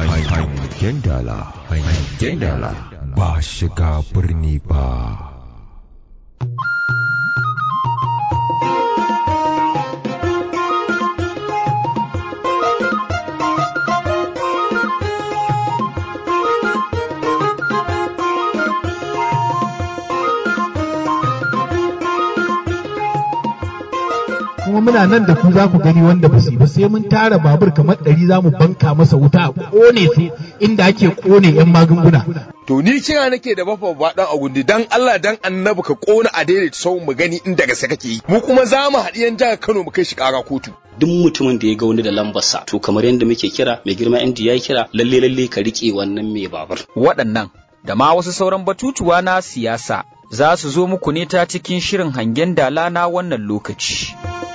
hangen dala hangen dala ba shiga birni ba kuma muna nan da ku za ku gani wanda ba su yi ba sai mun tara babur kamar ɗari za mu banka masa wuta a ƙone su inda ake ƙone 'yan magunguna. To ni kira nake da bafa ba dan agundi dan Allah dan annabi ka kona a daidaita sau mu gani inda gaske kake yi. Mu kuma za mu haɗi yan jihar Kano mu kai shi ƙara kotu. duk mutumin da ya ga wani da lambarsa to kamar yadda muke kira mai girma MD ya kira lalle lalle ka rike wannan mai babur waɗannan da ma wasu sauran batutuwa na siyasa za su zo muku ne ta cikin shirin hangen dala na wannan lokaci.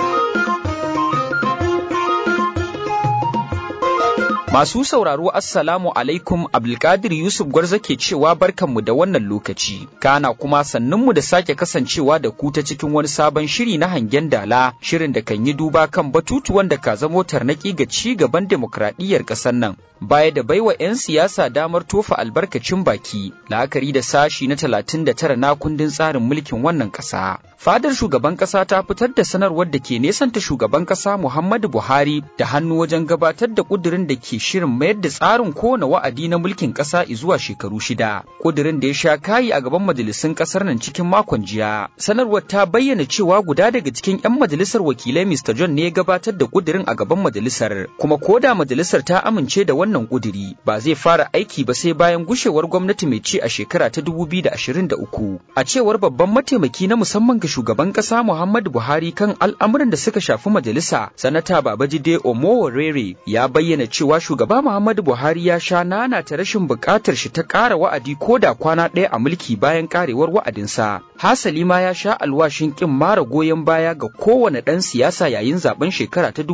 Masu sauraro Assalamu alaikum Abdulkadir Yusuf Gwarza ke cewa barkanmu da wannan lokaci, kana kuma sannunmu da sake kasancewa da ku ta cikin wani sabon shiri na hangen dala, shirin da kan yi duba kan batutuwan da ka zamo tarnaki ga ci gaban demokradiyyar ƙasar nan. Baya da baiwa 'yan siyasa damar tofa albarkacin baki, la'akari da sashi na talatin da tara na kundin tsarin mulkin wannan ƙasa. Fadar shugaban ƙasa ta fitar da sanarwar da ke nesanta shugaban ƙasa Muhammadu Buhari da hannu wajen gabatar da ƙudurin da ke shirin mayar da tsarin kowane wa'adi na mulkin ƙasa zuwa shekaru shida. Ƙudurin da ya sha kayi a gaban majalisun ƙasar nan cikin makon jiya. Sanarwar ta bayyana cewa guda daga cikin 'yan majalisar wakilai Mr. John ne ya gabatar da ƙudurin a gaban majalisar, kuma ko da majalisar ta amince da wannan ƙuduri ba zai fara aiki ba sai bayan gushewar gwamnati mai ci a shekara ta 2023. A cewar babban mataimaki na musamman ga shugaban ƙasa Muhammadu Buhari kan al'amuran da suka shafi majalisa, Sanata Babajide Omoworere ya bayyana cewa shugaba Muhammadu Buhari ya sha nana ta rashin buƙatar shi ta ƙara wa'adi ko da kwana ɗaya a mulki bayan ƙarewar wa'adinsa. Hasali ma ya sha alwashin ƙin mara goyon baya ga kowane ɗan siyasa yayin zaben shekara ta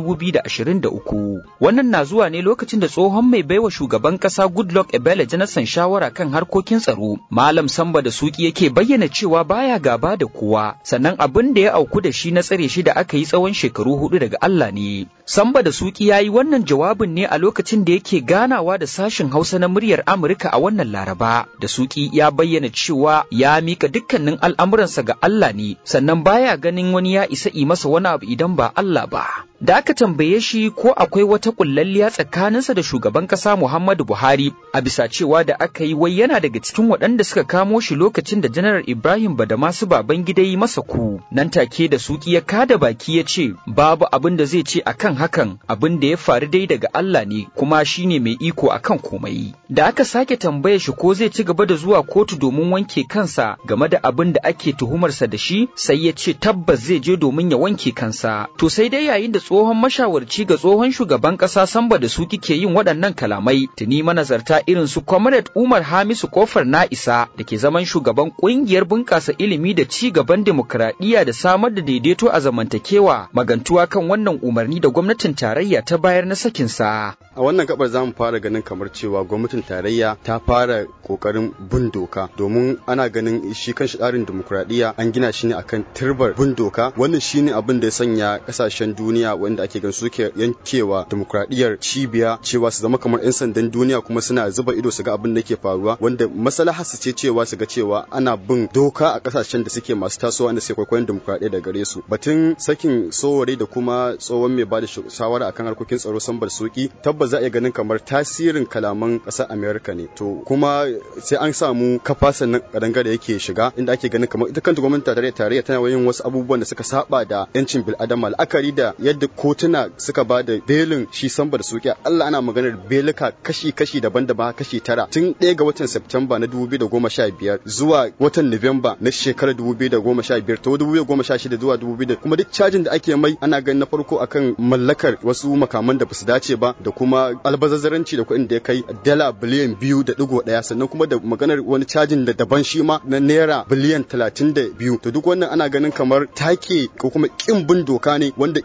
2023. Wannan na zuwa ne lokacin da tsohon mai baiwa shugaban ƙasa Goodluck Ebele Jonathan shawara kan harkokin tsaro. Malam Samba da Suki yake bayyana cewa baya gaba da kowa, sannan abin da ya auku da shi na tsare shi da aka yi tsawon shekaru hudu daga Allah ne. Samba da Suki ya yi wannan jawabin ne a lokacin da yake ganawa da sashen Hausa na muryar Amurka a wannan Laraba. Da Suki ya bayyana cewa ya mika dukkanin al'amuransa ga Allah ne, sannan baya ganin wani ya isa yi masa wani abu idan ba Allah ba. Da aka tambaye shi ko akwai wata kullalliya tsakaninsa da shugaban ƙasa Muhammadu Buhari a bisa cewa da aka yi wai yana daga cikin waɗanda suka kamo shi lokacin da Janar Ibrahim Badamasu baban gida yi masa ku. Nan take da Suki ya kada baki ya ce babu abin da zai ce akan hakan abin da ya faru dai daga Allah ne kuma shi ne mai iko akan komai. Da aka sake tambaye shi ko zai ci gaba da zuwa kotu domin wanke kansa game da abin da ake tuhumarsa da shi sai ya ce tabbas zai je domin ya wanke kansa. To sai dai yayin da tsohon mashawarci ga tsohon shugaban ƙasa Samba da su kike yin waɗannan kalamai tuni manazarta irin su Comrade Umar Hamisu Kofar na isa da ke zaman shugaban ƙungiyar bunƙasa ilimi da ci gaban demokradiyya da samar da daidaito a zamantakewa magantuwa kan wannan umarni da gwamnatin tarayya ta bayar na sakin sa. A wannan gabar za mu fara ganin kamar cewa gwamnatin tarayya ta fara kokarin bin doka domin ana ganin shi kan tsarin demokradiyya an gina shi ne akan turbar bin doka wannan shine abin da ya sanya kasashen duniya wanda ake gan suke yankewa demokradiyyar cibiya cewa su zama kamar 'yan sandan duniya kuma suna zuba ido su ga abin da ke faruwa wanda maslaha su ce cewa su ga cewa ana bin doka a kasashen da suke masu tasowa da suke kwaikwayon demokradiyya da gare su batun sakin sowore da kuma tsohon mai bada shawara akan harkokin tsaro sambar soki tabbas za a iya ganin kamar tasirin kalaman ƙasar america ne to kuma sai an samu kafa sannan kadangare yake shiga inda ake ganin kamar ita kanta gwamnatin tarayya tarayya tana yin wasu abubuwan da suka saba da yancin bil'adama la'akari da yadda kotuna suka ba da belin shi samba da suke Allah ana maganar belika kashi-kashi daban-daban kashi tara tun ɗaya ga watan Septemba na 2015 zuwa watan Nuwamba na shekarar 2015 ta 2016 zuwa 2000 kuma duk cajin da ake mai ana ganin na farko akan mallakar wasu makaman da basu dace ba da kuma albazazzaranci da kuɗin da ya kai dala biliyan biyu da digo ɗaya sannan kuma da maganar wani cajin da daban shi ma na naira biliyan talatin da biyu to duk wannan ana ganin kamar take ko kuma kin bin doka ne wanda kin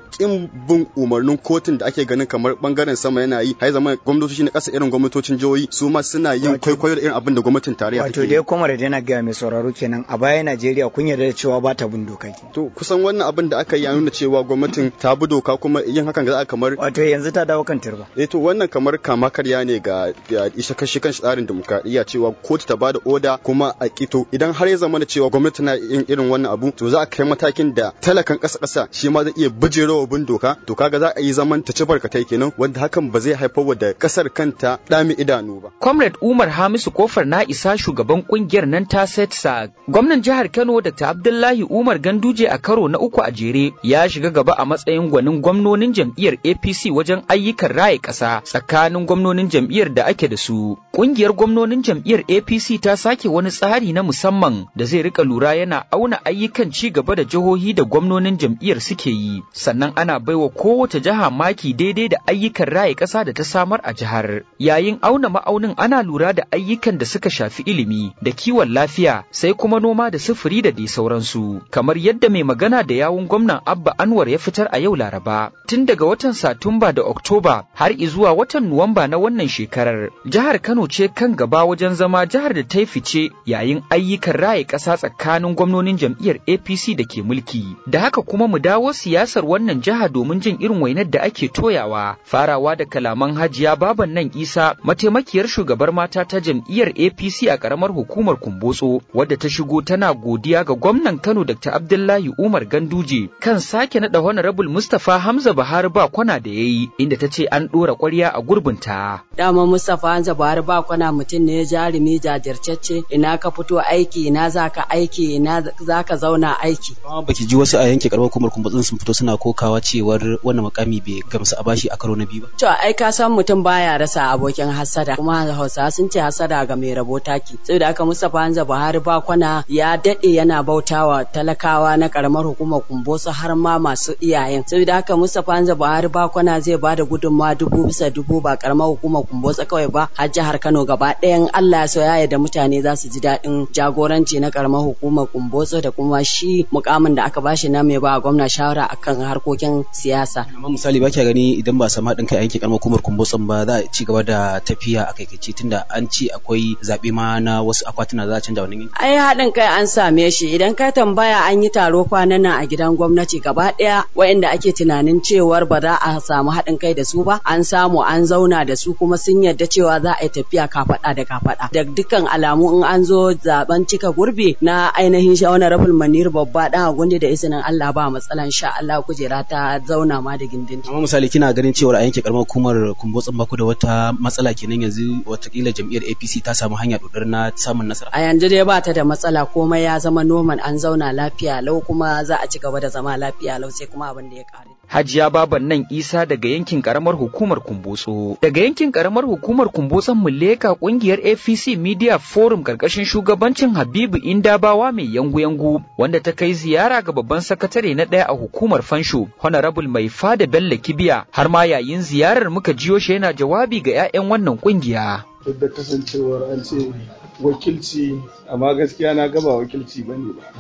maimakon bin umarnin kotun da ake ganin kamar bangaren sama yana yi har zama gwamnatoci na ƙasa irin gwamnatocin jihohi su ma suna yin kwaikwayo da irin abin da gwamnatin tarayya wato dai kuma da yana gaya mai sauraro kenan a baya Najeriya kun yarda da cewa ba ta bin doka to kusan wannan abin da aka yi ya nuna cewa gwamnatin ta bi doka kuma yin hakan ga kamar wato yanzu ta dawo kan turba eh to wannan kamar kama karya ne ga isa kashi kan tsarin demokradiyya cewa kotu ta bada oda kuma a kito idan har ya zama da cewa gwamnati na yin irin wannan abu to za a kai matakin da talakan ƙasa ƙasa shi ma zai iya bijirewa bin doka to kaga za a yi zaman ta ci barkatai kenan wanda hakan ba zai haifar da ƙasar kanta ɗami idanu ba. Comrade Umar Hamisu Kofar na isa shugaban kungiyar nan ta setsa gwamnan jihar Kano Dr. Abdullahi Umar Ganduje a karo na uku a jere ya shiga gaba a matsayin gwanin gwamnonin jam'iyyar APC wajen ayyukan raye ƙasa tsakanin gwamnonin jam'iyyar da ake da su. Kungiyar gwamnonin jam'iyyar APC ta sake wani tsari na musamman da zai rika lura yana auna ayyukan ci gaba da jihohi da gwamnonin jam'iyyar suke yi sannan ana baiwa kowace jiha maki daidai da ayyukan raye ƙasa da ta samar a jihar yayin auna ma'aunin ana lura da ayyukan da suka shafi ilimi da kiwon lafiya sai kuma noma da sufuri da dai sauransu kamar yadda mai magana da yawun gwamnan abba anwar ya fitar a yau laraba tun daga watan satumba da oktoba har izuwa watan nuwamba na wannan shekarar jihar kano ce kan gaba wajen zama jihar da ta fice yayin ayyukan raye ƙasa tsakanin gwamnonin jam'iyyar apc da ke mulki da haka kuma mu dawo siyasar wannan jiha domin jin irin wainar da ake toyawa farawa da kalaman hajiya baban nan isa mataimakiyar shugabar mata ta jam'iyyar apc a karamar hukumar kumbotso wadda ta shigo tana godiya ga gwamnan kano dr abdullahi umar ganduje kan sake naɗa honorable mustapha hamza buhari ba kwana da ya yi inda ta ce an ɗora ƙwarya a gurbinta dama mustapha hamza buhari ba kwana mutum ne jarumi jajirtacce ina ka fito aiki ina za ka aiki ina za ka zauna aiki baki ji wasu a yanke karamar hukumar kumbotsin sun fito suna kokawa cewar wannan makami bai gamsu a bashi a karo na biyu ba to ai ka san mutum baya rasa abokin hasada kuma hausa sun ce hasada ga mai rabo taki saboda haka Mustapha Hanza Buhari ba kwana ya dade yana bautawa talakawa na karamar hukumar Kumbosu har ma masu iyayen saboda haka Mustapha Hanza Buhari ba kwana zai bada gudunmawa dubu bisa dubu ba karamar hukumar Kumbosu kawai ba har jihar Kano gaba ɗayan Allah ya so ya da mutane za su ji daɗin jagoranci na karamar hukumar Kumbosu da kuma shi mukamin da aka bashi na mai ba gwamna shawara akan harkokin siyasa amma misali ba gani idan ba samu haɗin kai a yanke karamar hukumar Kumbotsun ba za a ci gaba da tafiya a kaikaice tunda an ce akwai zaɓe ma na wasu akwatuna za a canja wannan ai haɗin kai an same shi idan ka tambaya an yi taro kwanan nan a gidan gwamnati gaba ɗaya waɗanda ake tunanin cewar ba za a samu haɗin kai da su ba an samu an zauna da su kuma sun yarda cewa za a yi tafiya kafaɗa da kafaɗa da dukkan alamu in an zo zaben cika gurbi na ainihin shawarar rafin manir babba ɗan gundi da izinin Allah ba matsala insha Allah kujera ta zauna ma da gindin amma misali kina ganin cewar a yanke karamar hukumar kumbotsin baku da wata matsala kenan yanzu watakila jam'iyyar APC ta samu hanya dodar na samun nasara a yanzu dai ba ta da matsala komai ya zama noman an zauna lafiya lau kuma za a ci gaba da zama lafiya lau sai kuma abin da ya kare Hajiya baban nan Isa daga yankin karamar hukumar Kumbotso. Daga yankin karamar hukumar Kumbotson Muleka kungiyar APC Media Forum karkashin shugabancin Habibu Indabawa mai yangu-yangu wanda ta kai ziyara ga babban sakatare na ɗaya a hukumar Fansho Honorable Mai Fada Bello Kibiya har ma yayin ziyarar muka jiyo shi yana jawabi ga 'ya'yan wannan kungiya. Duk da kasancewar an ce wakilci amma gaskiya na gaba wakilci bane ba.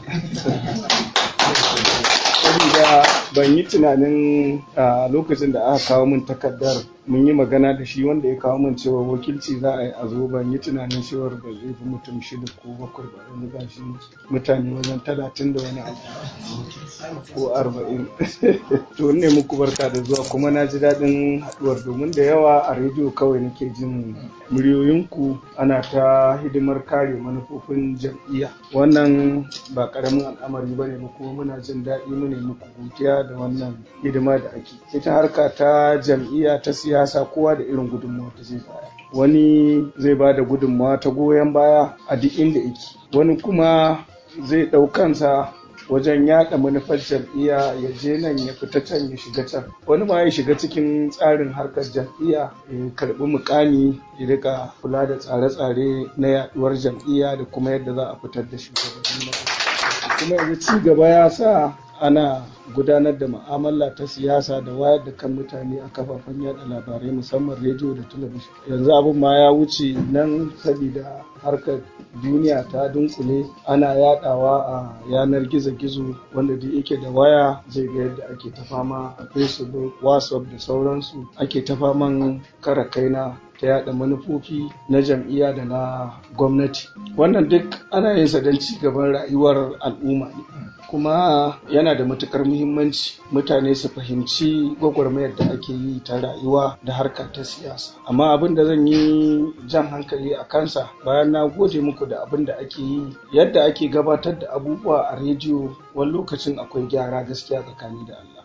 saboda ban yi tunanin a lokacin da aka kawo min takardar mun yi magana da shi wanda ya kawo min cewa wakilci za a yi a zo ban yi tunanin cewar ba zai fi mutum shida ko bakwai ba yanzu ga shi mutane wajen talatin da wani abu ko arba'in to ne muku barka da zuwa kuma na ji daɗin haɗuwar domin da yawa a rediyo kawai nake jin muryoyinku ana ta hidimar kare manufofin jam'iyya wannan ba ƙaramin al'amari ba ne ba kuma muna jin daɗi mu ne muku godiya da wannan hidima da ake ita harka ta jam'iyya ta siyasa kowa da irin gudunmawa ta zai baya wani zai ba da gudunmawa ta goyon baya a duk inda yake wani kuma zai ɗaukansa wajen yaɗa manufar jam'iyya ya je nan ya fita can ya shiga can wani ma ya shiga cikin tsarin harkar jam'iyya ya karɓi mukami ya rika kula da tsare-tsare na yaɗuwar jam'iyya da kuma yadda za a fitar da shugabanni na kuma yanzu ci gaba ya sa ana gudanar da mu'amala ta siyasa da wayar da kan mutane a kafafen yada labarai musamman rediyo da talabijin yanzu abin ma ya wuce nan sabida harkar duniya ta dunkule ana yadawa a yanar gizo-gizo wanda duk yake da waya zai ga yadda ake ta fama a facebook whatsapp da sauransu ake ta faman kara kaina ta yada manufofi na jam'iyya da na gwamnati wannan duk ana yin sa don ci gaban rayuwar al'umma ne kuma yana da matukar muhimmanci mutane su fahimci gwagwarmayar da ake yi ta rayuwa da harka ta siyasa amma abin da zan yi jan hankali a kansa bayan na gode muku da abin da ake yi yadda ake gabatar da abubuwa a rediyo wani lokacin akwai gyara gaskiya tsakani da Allah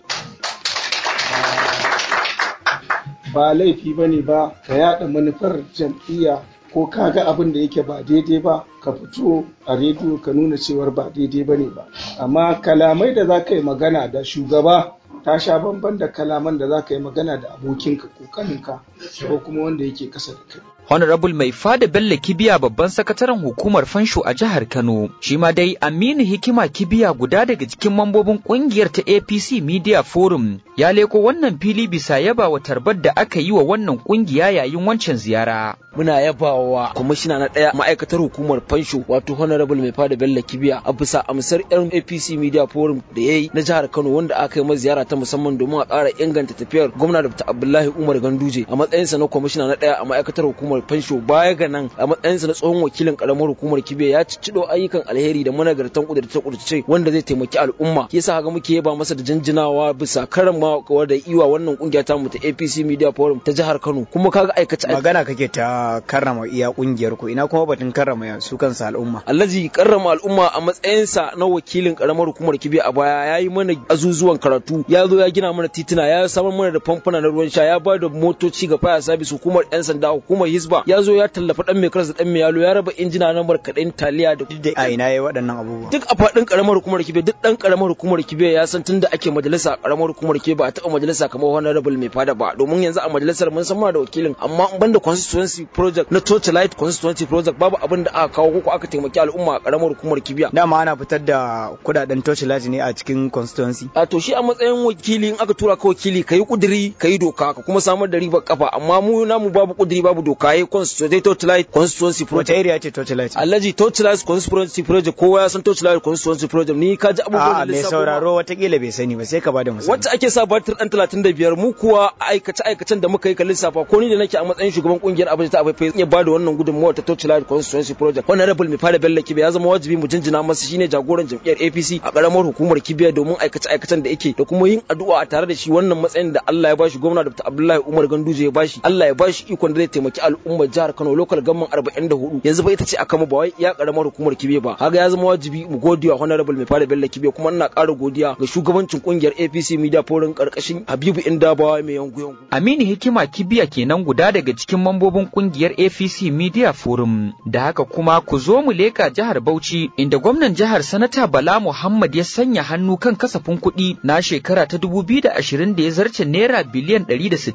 ba laifi ba ne ba ka yada manufar jam'iyya ko ka ga abin da yake ba daidai ba ka fito a rediyo ka nuna cewar ba daidai ba ne ba amma kalamai da za ka yi magana da shugaba ta sha bamban da kalaman da za ka yi magana da abokinka ko kaninka ko kuma wanda yake kasa da kai Honorable Mai Fada Bello Kibiya babban sakataren hukumar fansho a jihar Kano. Shi ma dai Aminu Hikima Kibiya guda daga cikin mambobin kungiyar ta APC Media Forum ya leko wannan fili bisa yaba wa tarbar da aka yi wa wannan kungiya yayin wancan ziyara. Muna yaba wa kwamishina na ɗaya ma'aikatar hukumar fansho wato Honorable Mai Fada Bello Kibiya a bisa amsar yan APC Media Forum da ya yi na jihar Kano wanda aka yi ziyara ta musamman domin a ƙara inganta tafiyar gwamna Dr. Abdullahi Umar Ganduje a matsayinsa na kwamishina na ɗaya a ma'aikatar hukumar hukumar fansho baya ga nan a matsayinsa na tsohon wakilin karamar hukumar kibe ya ciccido ayyukan alheri da managartan kudurce kudurce wanda zai taimaki al'umma yasa haka muke yaba masa da jinjinawa bisa karamawa da iwa wannan kungiya ta mu ta APC Media Forum ta jihar Kano kuma kaga aikace magana kake ta karrama iya kungiyar ku ina kuma batun karrama su kansa al'umma Alhaji karrama al'umma a matsayinsa na wakilin karamar hukumar kibe a baya yayi mana azuzuwan karatu ya zo ya gina mana tituna ya samar mana da famfuna na ruwan sha ya ba da motoci ga fire service hukumar yan sanda hukumar hisba ya zo ya tallafa dan mai karas da dan mai yalo ya raba injina na markaɗin taliya da a ina yayi waɗannan abubuwa duk a faɗin karamar hukumar kibe duk dan karamar hukumar kibe ya san tunda ake majalisa karamar hukumar kibe ba a taɓa majalisa kamar honorable mai fada ba domin yanzu a majalisar mun san da wakilin amma in banda constituency project na torchlight constituency project babu abin da aka kawo ko aka taimaki al'umma a karamar hukumar kibiya dama ana fitar da kudaden torchlight ne a cikin constituency a to shi a matsayin wakili in aka tura ka wakili kayi kuduri kayi doka ka kuma samar da ribar kafa amma mu namu babu kuduri babu doka yayi constituency torchlight constituency project wace area ce torchlight alhaji torchlight constituency project kowa ya san torchlight constituency project ni ka ji abubuwan a mai sauraro watakila bai sani ba sai ka bada misali wacce ake sa batir dan 35 mu kuwa aikace aikacen da muka yi ka lissafa ko ni da nake a matsayin shugaban kungiyar abin ta abai ya bada wannan gudunmawa ta torchlight constituency project wannan rabul mai fara bella kibe ya zama wajibi mu jinjina masa shine jagoran jam'iyyar APC a karamar hukumar kibiya domin aikace aikacen da yake da kuma yin addu'a a tare da shi wannan matsayin da Allah ya bashi gwamna Dr. Abdullahi Umar Ganduje ya bashi Allah ya bashi ikon da zai taimaki al'ummar jihar Kano local government 44 yanzu ba ita ce a kama ba wai ya karamar hukumar kibe ba haga ya zama wajibi mu godiya honorable mai fara bella kibe kuma ina ƙara godiya ga shugabancin kungiyar APC Media Forum karkashin Habibu Indabawa mai yangu yangu Aminu Hikima Kibiya kenan guda daga cikin mambobin kungiyar APC Media Forum da haka kuma ku zo mu leka jihar Bauchi inda gwamnan jihar Sanata Bala Muhammad ya sanya hannu kan kasafin kuɗi na shekara ta 2020 da ya zarce naira biliyan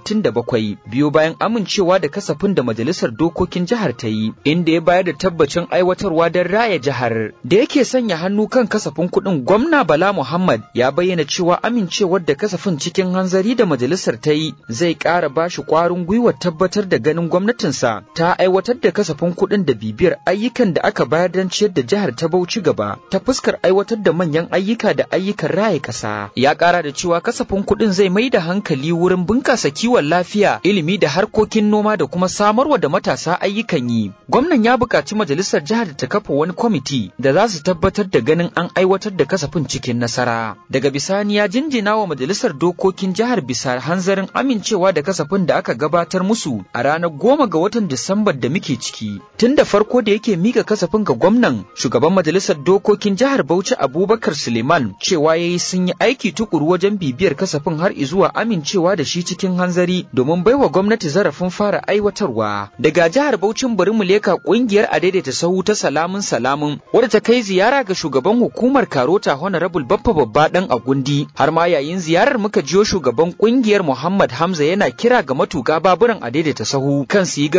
167 biyo bayan amincewa da kasafin da majalisar dokokin jihar ta yi inda ya bayar da tabbacin aiwatarwa don raya jihar da yake sanya hannu kan kasafin kuɗin gwamna Bala Muhammad ya bayyana cewa amincewar da kasafin cikin hanzari da majalisar ta yi zai ƙara ba shi ƙwarin gwiwar tabbatar da ganin gwamnatinsa ta aiwatar da kasafin kuɗin da bibiyar ayyukan da aka bayar don ciyar da jihar ta Bauchi gaba ta fuskar aiwatar da manyan ayyuka da ayyukan raya ƙasa. Ya ƙara da cewa kasafin kuɗin zai mai da hankali wurin bunƙasa kiwon lafiya, ilimi da harkokin noma da kuma samarwa da matasa ayyukan yi. Gwamnan ya buƙaci majalisar jihar da ta kafa wani kwamiti da za su tabbatar da ganin an aiwatar da kasafin cikin nasara. Daga bisani ya jinjina wa majalisar dokokin jihar bisa hanzarin amincewa da kasafin da aka gabatar musu a ranar goma ga watan Disambar da muke ciki. Tun da farko da yake mika kasafin ga gwamnan shugaban majalisar dokokin jihar Bauchi Abubakar Suleiman cewa yayi sun yi aiki tukuru wajen bibiyar kasafin har zuwa amincewa da shi cikin hanzari domin baiwa gwamnati zarafin fara aiwatarwa. Daga jihar Bauchin bari mu leka kungiyar adaidaita sahu ta salamun salamun wadda ta kai ziyara ga shugaban hukumar Karota Honorable Baffa Babba dan Agundi har ma yayin ziyarar muka jiyo shugaban kungiyar Muhammad Hamza yana kira ga matuƙa baburan adaidaita sahu kan su yi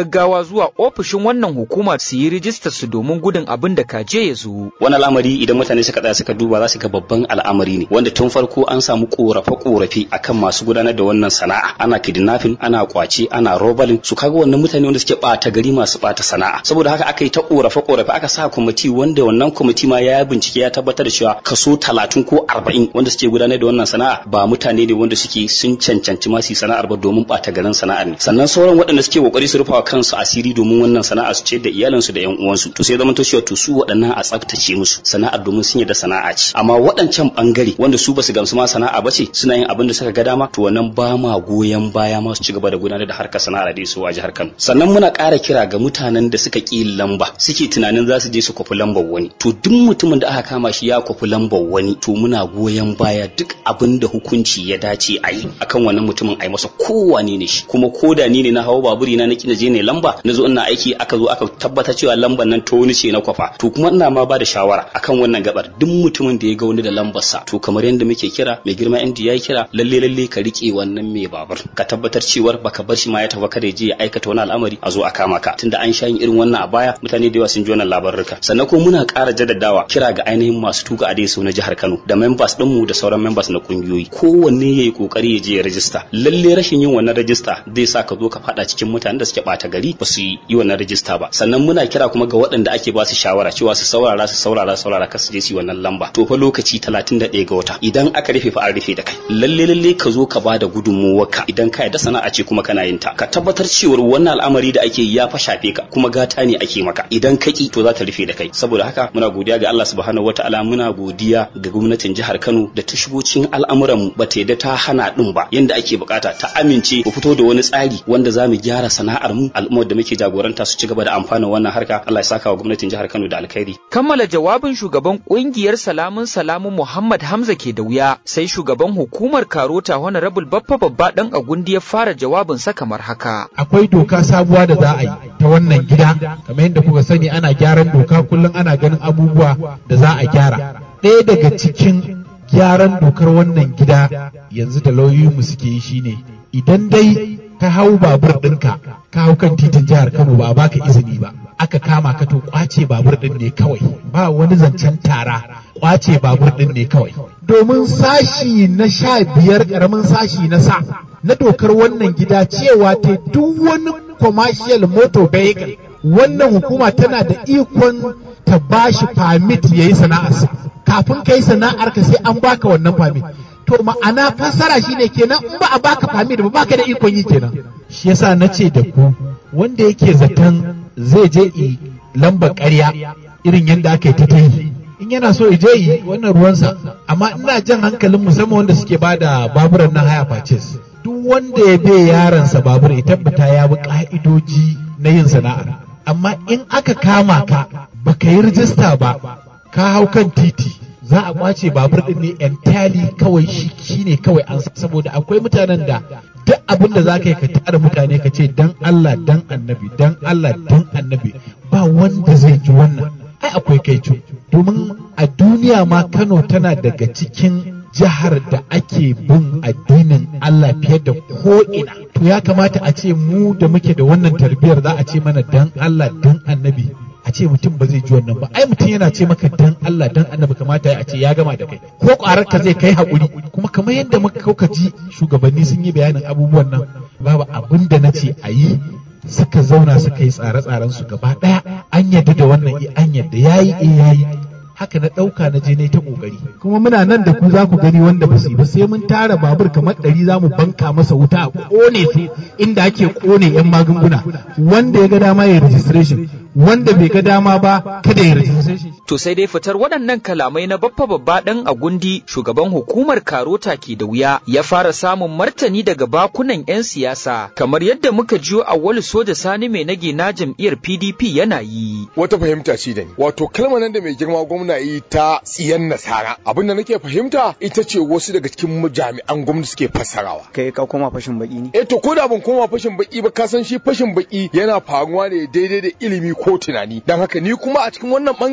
gaggawa zuwa ofishin wannan hukuma su yi rijistar su domin gudun abin da kaje ya zo. Wani al'amari idan mutane suka tsaya suka duba za su ga babban al'amari ne wanda tun farko an samu korafe-korafe akan masu gudanar da wannan sana'a ana kidnapping ana kwace ana robalin su kaga wannan mutane wanda suke bata gari masu bata sana'a saboda haka aka yi ta korafe-korafe aka sa kwamiti wanda wannan kwamiti ma ya bincike ya tabbatar da cewa kaso talatin ko arba'in wanda suke gudanar da wannan sana'a ba mutane ne wanda suke sun cancanci masu sana'ar ba domin bata garin sana'ar ne sannan sauran waɗanda suke kokari su rufawa kansu asiri domin wannan sana'a su ce da iyalansu da yan uwansu to sai zama to cewa to su waɗannan a tsaftace musu sana'ar domin sun da sana'a ce amma waɗancan bangare wanda su basu gamsu ma sana'a ba ce suna yin abin da suka ga dama to wannan ba ma goyon baya ma su ci gaba da gudanar da harkar sana'ar da su a jihar Kano sannan muna ƙara kira ga mutanen da suka ƙi lamba suke tunanin za su je su kwafi lambar wani to duk mutumin da aka kama shi ya kwafi lambar wani to muna goyon baya duk abin da hukunci ya dace a yi akan wannan mutumin a yi masa kowane ne shi kuma ko da ni ne na hawa baburi na naki na je ne lamba na zo ina aiki aka zo aka tabbatar cewa lambar nan ta wani ce na kwafa to kuma ina ma ba da shawara akan wannan gabar duk mutumin da ya ga wani da lambar sa to kamar yadda muke kira mai girma MD ya kira lalle lalle ka rike wannan mai babur ka tabbatar cewar baka bar shi ma ya tafi kada ya je ya aikata wani al'amari a zo a kama ka tunda an sha yin irin wannan a baya mutane da yawa sun ji wannan labarurka sannan kuma muna ƙara jaddadawa kira ga ainihin masu tuka a sau na jihar Kano da members ɗinmu da sauran members na kungiyoyi kowanne ya yi kokari ya je ya rajista lalle rashin yin wannan rajista zai sa ka zo ka faɗa cikin mutanen da suke ɓata gari ba su yi wannan rajista ba sannan muna kira kuma ga waɗanda ake ba su shawara cewa su saurara su saurara saurara kar su je su yi wannan lamba to fa lokaci 31 ga wata idan aka rufe fa an rufe da kai lalle lalle ka zo ka bada gudunmuwarka idan ka yarda sana'a ce kuma kana yin ta ka tabbatar cewa wannan al'amari da ake ya fa shafe ka kuma gata ne ake maka idan ka ki to za ta rufe da kai saboda haka muna godiya ga Allah subhanahu wataala muna godiya ga gwamnatin jihar Kano da ta shigo cikin al'amuran mu ba ta yadda ta hana din ba yanda ake bukata ta amince mu fito da wani tsari wanda za mu gyara sana'ar mu al'ummar da muke jagoranta su ci gaba da amfana wannan harka Allah ya saka wa gwamnatin jihar Kano da alkhairi kammala jawabin shugaban kungiyar salamun salamun Muhammad Hamza ke da wuya sai shugaban hukumar Karota Honorable Baffa Babba dan Agundi ya fara jawabin sa kamar haka akwai doka sabuwa da za a yi ta wannan gida kamar yadda kuka sani ana gyaran doka kullum ana ganin abubuwa da za a gyara ɗaya daga cikin gyaran dokar wannan gida yanzu da lauyoyinmu suke yi shine idan dai ka hau babur ɗinka ka hau kan titin jihar Kano ba a baka izini ba aka kama ka to kwace babur ɗin ne kawai ba wani zancen tara kwace babur ɗin ne kawai domin sashi na sha biyar ƙaramin sashi na sa na dokar wannan gida cewa ta duk wani commercial motor vehicle wannan hukuma tana da ikon ta bashi permit ya yi sana'arsa kafin ka yi sana'arka sai an baka wannan permit to ma'ana fassara shine kenan in ba a baka permit ba baka da ikon yi kenan shi yasa na ce da ku wanda yake zaton zai je i lambar ƙarya irin yadda aka yi ta yi in yana so je yi wannan ruwansa amma ina jan hankalin musamman wanda suke ba da baburan na haya purchase duk wanda ya bai yaransa babur ya tabbata ya bi ka'idoji na yin sana'ar amma in aka kama ka baka yi rijista ba ka hau kan titi za a kwace babur din ne entirely kawai shi shine kawai an saboda akwai mutanen da duk abin da za ka yi ka tara mutane ka ce dan Allah dan annabi dan Allah dan annabi ba wanda zai ji wannan ai akwai kai domin a duniya ma Kano tana daga cikin jihar da ake bin addinin Allah fiye da ko'ina. To ya kamata a ce mu da muke da wannan tarbiyyar za a ce mana dan Allah dan annabi. A ce mutum ba zai ji wannan ba, ai mutum yana ce maka dan Allah dan annabi kamata a ce ya gama da kai. Ko ƙwarar ka zai kai haƙuri, kuma kamar yadda muka kauka ji shugabanni sun yi bayanin abubuwan nan, babu abin da na ce a yi suka zauna suka yi tsare-tsaren su gaba ɗaya an yadda da wannan an yadda yayi eh yayi haka na ɗauka na je na ta ƙoƙari kuma muna nan da ku za ku gani wanda ba su ba sai mun tara babur kamar ɗari za mu banka masa wuta a ƙone su inda ake ƙone 'yan magunguna wanda ya ga dama ya registration wanda bai ga dama ba kada ya registration To sai dai fitar waɗannan kalamai na baffa babba ɗan agundi shugaban hukumar Karota ke da wuya ya fara samun martani daga bakunan 'yan siyasa kamar yadda muka jiyo a wani soja sani mai nage na jam'iyyar PDP yana yi. Wata fahimta ce da ni. Wato kalmar nan da mai girma gwamna yi ta tsiyan nasara. Abin da nake fahimta ita ce wasu daga cikin jami'an gwamnati suke fassarawa. kai ka koma fashin baki ne Eh to ko da ban koma fashin baki ba ka san shi fashin baki yana faruwa ne daidai da ilimi ko tunani. Dan haka ni kuma a cikin wannan bangare ai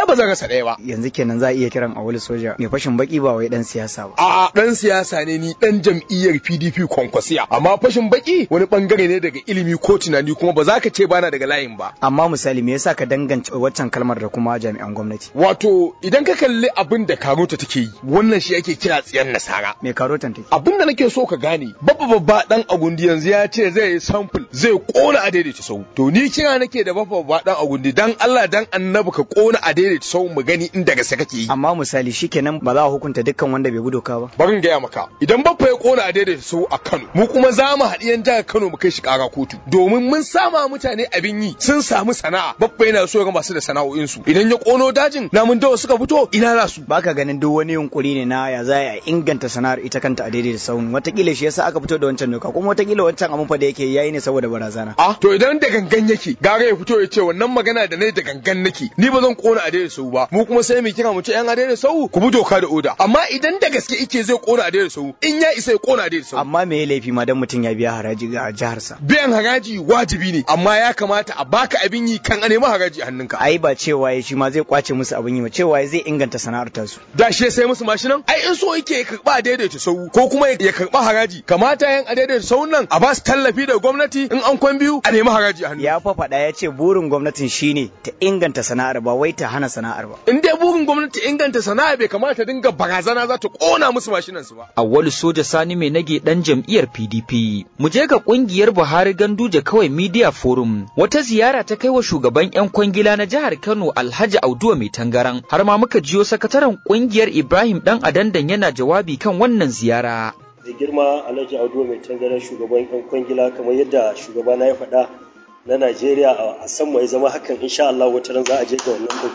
ba zan rasa ɗaya ba yanzu kenan za a iya kiran a wani soja mai fashin baki ba wai dan siyasa ba a'a dan siyasa ne ni dan jam'iyyar PDP kwankwasiya amma fashin baki wani bangare ne daga ilimi ko tunani kuma ba za ka ce bana daga layin ba amma misali me yasa ka dangance waccan kalmar da kuma jami'an gwamnati wato idan ka kalli abin da karota take yi wannan shi ake kira tsiyan nasara me karotan take abin da nake so ka gane babba babba dan agundi yanzu ya ce zai yi sample zai kona a daidaita sau to ni kira nake da babba babba dan agundi dan Allah dan annabi ka kona a daidaita sau mu gani inda gaske kake yi amma misali shikenan ba za a hukunta dukkan wanda bai bi doka ba barin gaya maka idan babba ya kona a daidaita sau a Kano mu kuma za mu haɗi yan jihar Kano mu kai shi ƙara kotu domin mun sama mutane abin yi sun samu sana'a babba yana so ga masu da sana'o'insu idan ya kono dajin namun dawa suka fito ina za su baka ganin duk wani yunkuri ne na ya za a inganta sana'ar ita kanta a daidai da sauni watakila shi yasa aka fito da wancan doka kuma watakila wancan abun fa da yake yayi ne saboda barazana a to idan da gangan yake gara ya fito ya ce wannan magana da nayi da gangan nake ni ba zan kona a daidai sau ba mu kuma sai mu kira mu ce yan a daidai sau ku bi doka da oda amma idan da gaske yake zai kona a daidai sau in ya isa ya kona a daidai sau amma me ya laifi ma dan mutum ya biya haraji ga jiharsa biyan haraji wajibi ne amma ya kamata a baka abin yi kan a nemi haraji a hannunka ai ba cewa ya shi ma zai kwace musu abin yi ba cewa zai inganta sana'ar tasu da shi sai musu mashinan ai in so yake ya karba daidaita sau ko kuma ya karba haraji kamata yan a daidaita sau nan a ba su tallafi da gwamnati in an kwan biyu a nemi haraji a hannu ya fa faɗa ya ce burin gwamnatin shine ta inganta sana'ar ba wai ta hana sana'ar ba in dai burin gwamnati inganta sana'a bai kamata dinga barazana za ta kona musu mashinan su ba awwalu soja sani mai nage dan jam'iyyar PDP mu je ga kungiyar Buhari Ganduje kawai Media Forum wata ziyara ta kai wa shugaban yan kwangila na jihar Kano Alhaji Auduwa mai tangaran har ma muka jiyo sakataren kungiyar Ibrahim dan Adandan yana jawabi kan wannan ziyara da girma Alhaji Auduwa mai tangaran shugaban yan kwangila kamar yadda shugaba na ya faɗa na Najeriya a san mai zama hakan insha Allah wata ran za a je ga wannan din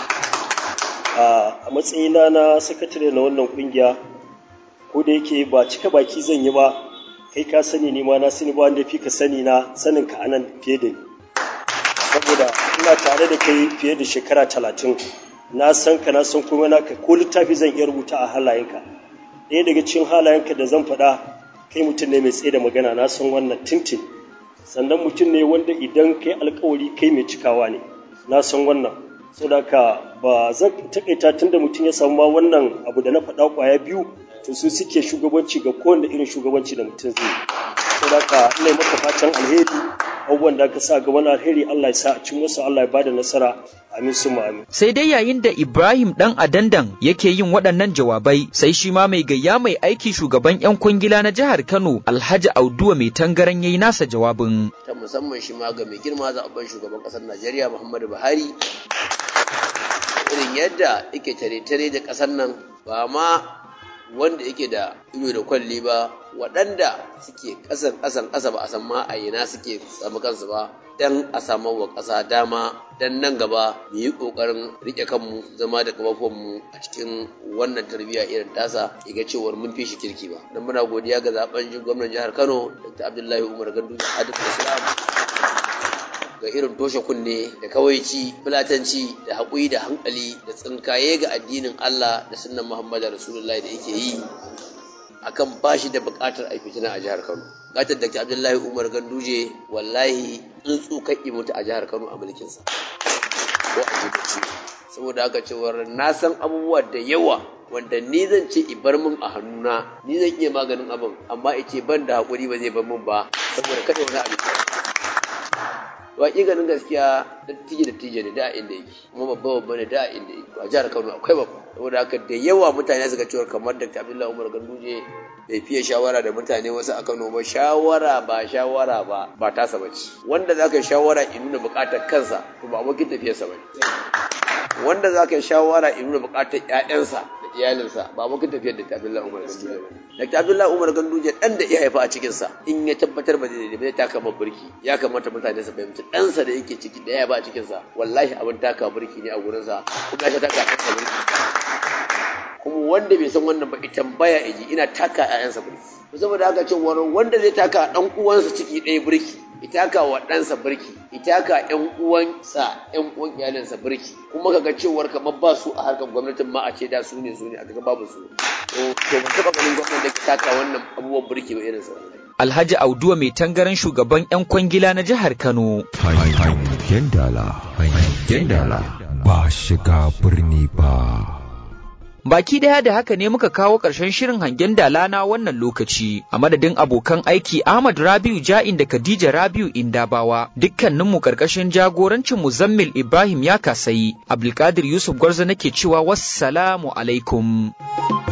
a matsayina na sakatare na wannan kungiya ko da yake ba cika baki zan yi ba kai ka sani ni ma na sani ba wanda fi ka sani na sanin ka anan fiye da ni saboda ina tare da kai fiye da shekara talatin na san ka na san kuma naka ko littafi zan iya rubuta a halayenka ɗaya daga cikin halayenka da zan faɗa kai mutum ne mai tsaye da magana na san wannan tintin sannan mutum ne wanda idan kai alkawari kai mai cikawa ne na san wannan saboda ba zan takaita tunda mutum ya samu ma wannan abu da na faɗa kwaya biyu to su suke shugabanci ga kowane irin shugabanci da mutum zai saboda haka ina maka fatan alheri abubuwan da aka sa ga wani alheri Allah ya sa a cin wasu Allah ya bada nasara amin su amin. Sai dai yayin da Ibrahim dan Adandan yake yin waɗannan jawabai sai shi ma mai gayya mai aiki shugaban 'yan kwangila na jihar Kano Alhaji Auduwa mai tangaran yayi nasa jawabin. Ta musamman shi ma ga mai girma zaɓen shugaban ƙasar Najeriya Muhammadu Buhari irin yadda yake tare-tare da ƙasar nan ba ma wanda yake da ido da kwalli ba waɗanda suke ƙasan ƙasan ƙasa ba a san ma a ina suke samu kansu ba dan a samu wa ƙasa dama dan nan gaba mu yi ƙoƙarin riƙe kanmu zama da mu a cikin wannan tarbiyya irin tasa ga cewar mun fi shi kirki ba dan muna godiya ga zaben gwamnan jihar Kano Dr. Abdullahi Umar Gandu Hadith Islam ga irin toshe kunne da kawaici fulatanci da haƙuri da hankali da tsinkaye ga addinin Allah da sunnan Muhammadu Rasulullahi da yake yi akan bashi da buƙatar a fitina a jihar Kano. Buƙatar da Abdullahi Umar Ganduje wallahi tsuntsu kan mutu a jihar Kano a mulkinsa. Ko a jibuci. Saboda haka cewar na san abubuwa da yawa wanda ni zan ce i bar min a hannuna ni zan iya maganin abin amma ice ban da haƙuri ba zai bar min ba saboda kada wani abu ganin gaskiya dattijo dattijo ne da inda yake kuma babba babba ne da inda yake a jihar Kano akwai babba saboda haka da yawa mutane suka cewa kamar Dr. Abdullahi Umar Ganduje bai fiye shawara da mutane wasu a Kano ba shawara ba shawara ba ba tasa bace wanda zaka shawara in nuna bukatar kansa to ba abokin tafiyarsa bane wanda zaka shawara in nuna bukatar ƴaƴansa da iyalinsa ba abokin tafiyar da Abdullahi Umar Ganduje bane Dr. Abdullahi Umar Ganduje dan da ya haifa a cikin sa in ya tabbatar ba zai zai taka burki ya kamata mutane su fahimci ɗansa da yake ciki da ya ba a cikin sa wallahi abin taka burki ne a gurin sa kuma ya taka kansa burki kuma wanda bai san wannan ba ita tambaya iji ina taka ƴaƴansa burki saboda haka ce wanda zai taka dan uwansa ciki ɗaya burki ita ka wa ɗansa birki ita ka ƴan uwansa ƴan uwan iyalinsa birki kuma kaga cewar kamar ba su a harkar gwamnatin ma a ce da su ne su ne a kaga babu su to ba taɓa ganin gwamnati da ke taka wannan abubuwan birki ba irin sa Alhaji Auduwa mai tangaran shugaban 'yan kwangila na jihar Kano. hangen dala hangen dala ba shiga birni ba Baki daya da haka ne muka kawo ƙarshen shirin hangen dala na wannan lokaci a madadin abokan aiki Ahmad Rabiu Ja'in da Khadija Rabiu Indabawa dukkaninmu ƙarƙashin jagorancin Muzammil Ibrahim ya kasayi Abdulkadir Yusuf Gwarza nake cewa wassalamu alaikum.